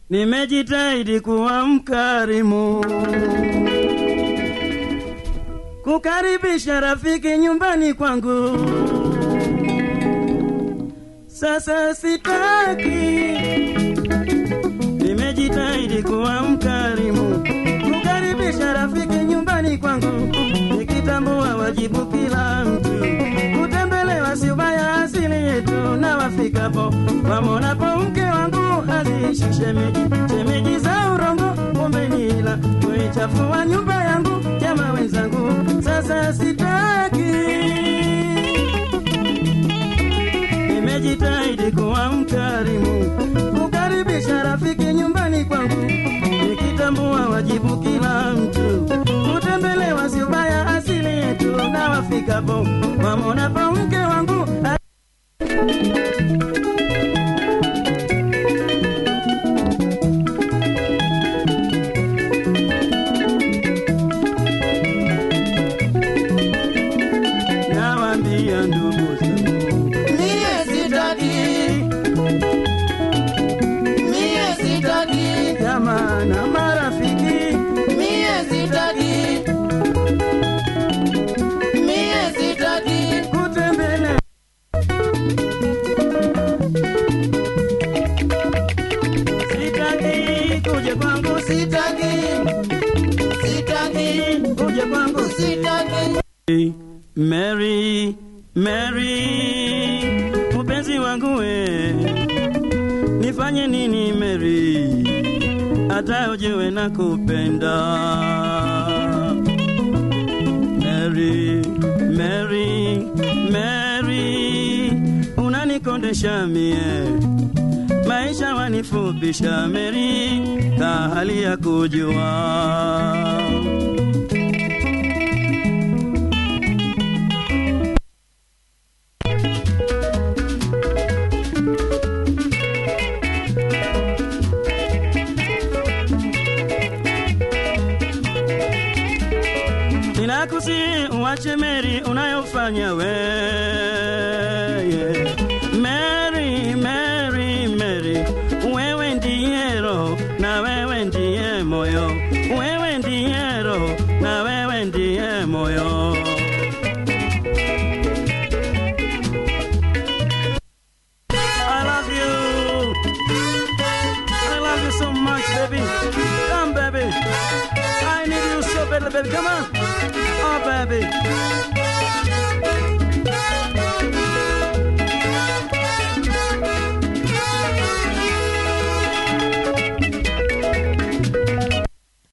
Nimejitahidi kuwa mkarimu, kukaribisha rafiki nyumbani kwangu. Sasa sitaki, nimejitahidi kuwa mkarimu, kukaribisha rafiki nyumbani kwangu, nikitambua wajibu kila mtu kutembelewa si ubaya asili yetu, na wafikapo wamonapo mke wangu aziishi shemeji, shemeji za urongo, kumbe ni ila kuichafua nyumba yangu, jamaa wenzangu, sasa sitaki nimejitahidi kuwa mkarimu, kukaribisha rafiki nyumbani kwangu, nikitambua wajibu kila mtu kutembelewa si ubaya asili yetu, na wafikapo wamonapo mke wangu nawaambia ndugu zangu Mie sitaki, mie sitaki, jamaa na marafiki mie sitaki, mie sitaki, kutembele sitaki kuja kwangu sitaki, sitaki, kuja kwangu sitaki. Mary, Mary, mpenzi wangu we, nifanye nini Mary, hata ujewe na kupenda Mary, Mary, Mary, unanikondesha mie maisha wanifupisha Mary, ka hali ya kujua Ninakusi uache Meri unayofanya we yeah. Mary, Mary, Mary, wewe ndiye roho na wewe ndiye moyo, wewe ndiye roho na wewe ndiye moyo. I love you. I love you so much, baby. Come, baby. I need you so badly, baby. Come on. Oh, baby.